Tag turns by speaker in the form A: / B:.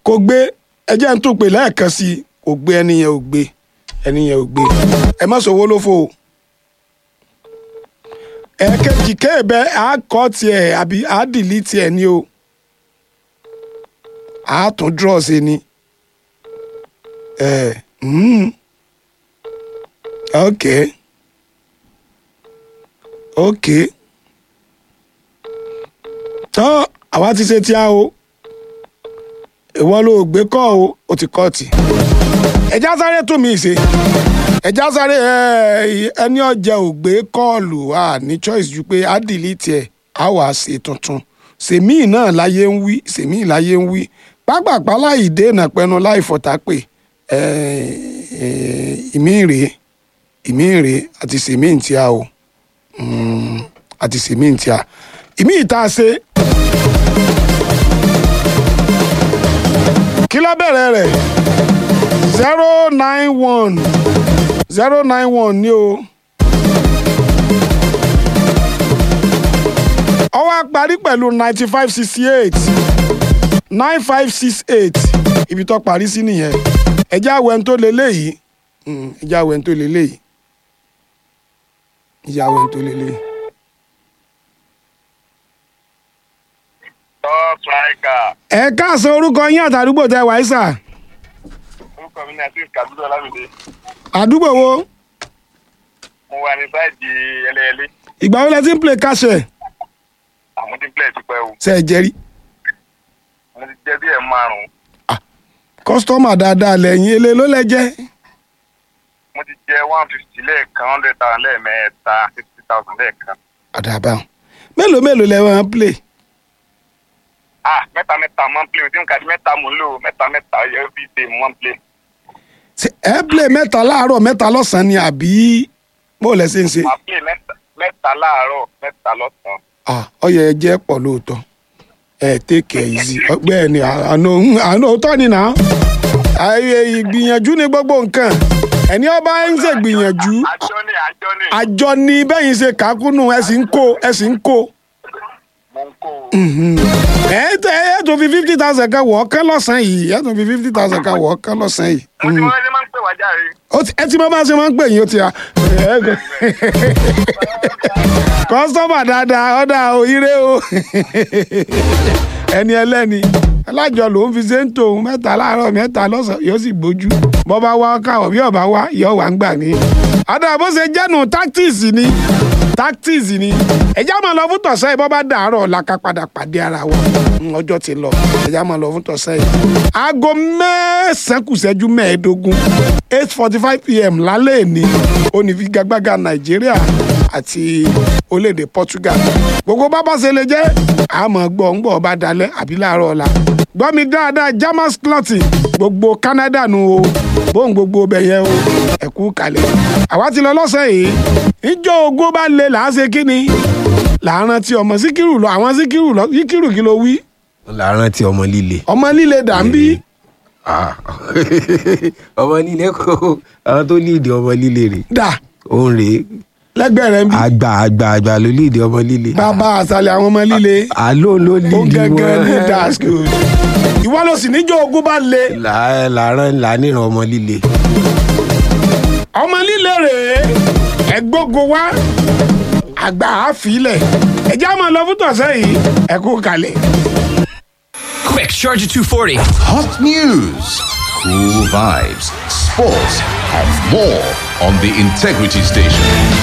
A: kò gbé ẹjẹ́ ń tún pè lẹ́ẹ̀kan sí i kò gbé ẹni yẹn ò gbé ẹni yẹn ò gbé ẹ má sọ̀wọ́ ló fò o. ẹ̀ẹ̀kejì kéèbẹ́ á kọ́ tiẹ̀ àbí á dìlí tiẹ̀ ní o á tún draw sí ni. ẹ mm, ok ok tọ́ àwa ti ṣe tí a o ìwọ ló gbé kọ́ o ó ti kọ́ tì ẹjá sáré tún mi ṣe ẹjá sáré ẹ, ẹni ọjà ò gbé kọ́ọ̀lù a ní choice ju pé á dìlítì ẹ̀ á wàá ṣe tuntun sèmíì náà láyé ń wí sèmíì láyé ń wí pápápá láì dènà pẹnu láì fọ̀tà pé ẹ, ẹ, ìmí rèé ìmí rèé àti sèmíì tí a o Mm, àti sèmíì tí a ìmí ìta ṣe kí ló bẹ̀rẹ̀ rẹ̀ zero nine one zero nine one ni o. ó wá parí pẹ̀lú ninety five sixty eight nine five six eight ibi tó parí sí nìyẹn ẹjẹ́ àwẹ̀ ń tó lélẹ́yìí Mm, ẹjẹ́ àwẹ̀ ń tó lélẹ́yìí ẹjẹ́ àwẹ̀ ń tó lélẹ́yìí.
B: top striker
A: ẹ káàsán orúkọ yín àtàdúgbò tẹ wáyé sà
B: orúkọ mi ní azeez kabiru olamide
A: àdúgbò wo
B: mo wà ní sáìdì ẹlẹ́ẹ̀lẹ́
A: ìgbà wo lẹ ti ń play káṣẹ
B: àmúdíplẹ̀ ti pẹ́ o
A: ṣe é jẹ́rí
B: mo ti jẹ́ bí ẹ̀ márùn-ún
A: kọ́sítọ́mà dáadáa lẹ́yìn ele ló lẹ jẹ́
B: mo ti jẹ́ one fifty lẹ́ẹ̀kan hundred thousand lẹ́ẹ̀mẹ́ta fifty thousand lẹ́ẹ̀kan
A: àdàbà mélòó mélòó lẹ wọn play
B: ah mẹ́ta mẹ́ta mo máa ń play o tí mo kà di mẹ́ta mo ń lò mẹ́ta mẹ́ta every day mo máa ń play
A: Ṣé ẹ play mẹ́ta láàárọ̀ mẹ́ta lọ́sàn-án ni àbí bó lẹ ṣe ń ṣe
B: máa play mẹ́ta mẹ́ta láàárọ̀ mẹ́ta lọ́sàn-án
A: Ah, ọyẹ ẹ jẹ́ pọ̀ lóòótọ́ ẹ take it easy ọgbẹ́ ni àná àná òótọ́ ni nà ayé ìgbìyànjú ni gbogbo nǹkan ẹni ọba ń ṣe gbìyànjú
B: àjọ ni àjọ ni
A: àjọ ni bẹ́yìn ṣe kàákùnù ẹ sì ń kó ẹ sì ń kó
B: mo ń kó o
A: ẹ tẹ ẹ tó fi fifty thousand kan wọ̀ ọ́ kán lọ́sàn-án yìí ẹ tó fi fifty thousand kan wọ̀ ọ́ kán lọ́sàn-án yìí.
B: mo ti wọ́n ṣe máa ń pè wá járe
A: Ó ti- ẹ ti mọ bá a ṣe máa ń pè yín ó ti à. kọ́sítọ́mà dáadáa ọ̀dà òyìnbó o ẹni ẹlẹ́ni alájọ lòún fi ṣe ń tòun mẹ́ta láàárọ̀ mẹ́ta lọ́sàn-án yóò sì gbójú bọ́ bá wá káwọ̀ bí ọ̀bá wá yọ̀ wá ń gbà ní. ọ̀dà bó ṣe jẹ́nu tactics ni tactics ni ẹ̀já máa lọ fún tọ̀sán yìí bọ́ bá dàárọ̀ la ká padà pàdé ara wa Mm, ọjọ́ ti lọ ẹ̀já máa lọ fún tọ̀sán yìí. aago mẹ́sàn-án kù ṣẹ́jú mẹ́ẹ̀ẹ́dógún eight forty five pm lálẹ́ èní onífigagbága nàìjíríà àti orílẹ̀-èdè portugal gbogbo bá bá ṣe lè jẹ́ àmọ́ gbọ́ ń gbọ́ ọba dalẹ̀ àbí láàárọ̀ ọ̀la gbọ́ mi dáadáa jamas clothing gbogbo canada nu o bóun gbogbo ọbẹ̀ yẹn o ẹ̀kú kalẹ̀ àwa ti lọ lọ́sẹ̀ yìí ìjọ ogún bá lè là á ṣe kí ni làárọ̀ tí ọmọ síkírù lọ àwọn síkírù lọ síkírù kí ló wí
C: láàárọ̀ tí ọmọ líle.
A: ọmọ líle dàmbí
C: Ah. ọmọ líle kò àwọn tó líìdì ọmọ líle rè
A: dà
C: òun rèé
A: lẹ́gbẹ̀ẹ́ rẹ̀ ń bí
C: àgbà àgbà àgbà ló líìdì ọmọ líle.
A: bàbá àṣàlẹ̀ àwọn ọmọ líle
C: àló ló
A: ó
C: líìdì
A: gẹ́gẹ́ ní
C: wọn.
A: that's good ìwọ ló sì níjọ ogún bá le
C: Là- làárọ̀ làánìràn ọmọ líle.
A: ọmọ líle rèé ẹgbógo wá àgbà àfilẹ̀ ẹjẹ́ àmọ́ lọ fún tọ̀sẹ̀ yìí ẹ kú kalẹ̀.
D: Quick, charge at 240.
E: Hot news, cool vibes, sports, and more on the Integrity Station.